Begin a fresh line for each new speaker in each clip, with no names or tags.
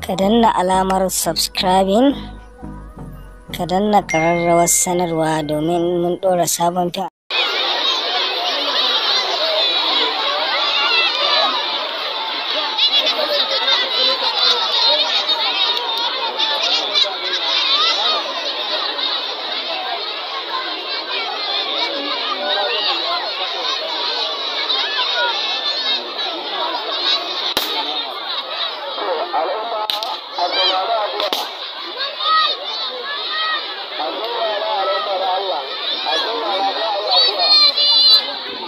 ka danna alamar subscribing ka danna ƙararrawar sanarwa domin mun ɗora sabon fim
al'umma a saurari addu'a a saurara al'ummar Allah a saurara za a yi addu'a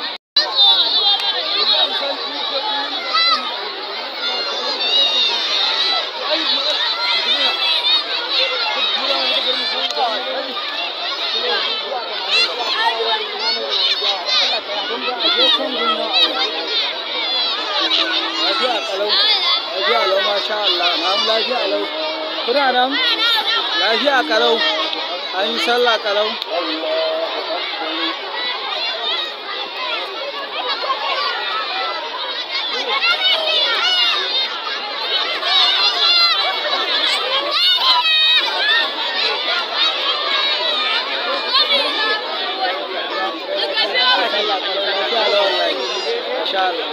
lafiya kalau lafiya lau masha Allah na lafiya lau kuna nan lafiya kalau an yi sallah kalau sallah kalau lafiya lau wallahi masha Allah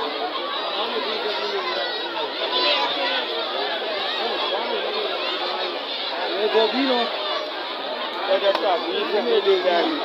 ne gobino daga tafi kuma da gani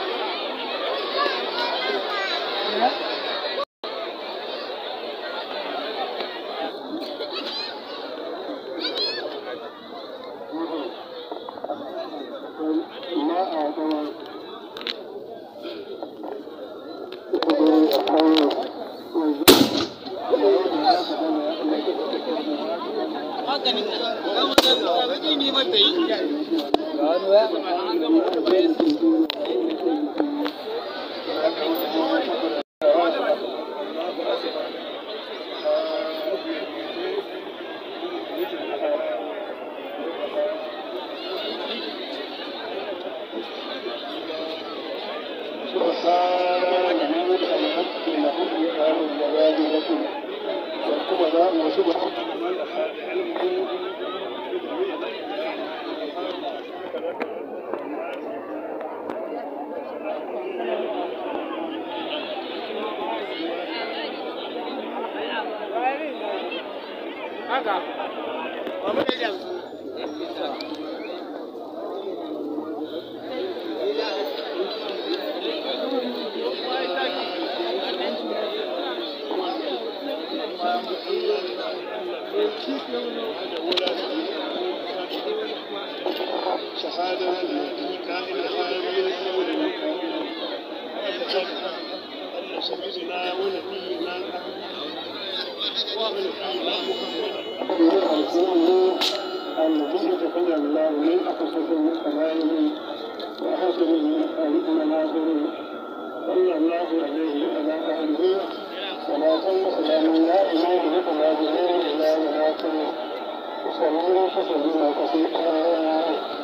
شهادة كائن حامل أن سيدنا ونبينا النبي تقي الله من أقصد كماله وحسنه المناظر صلى الله عليه وعلى آله صلاة وسلام لا إله إلا الله إلا مناصر وسلم وسلم كثيرا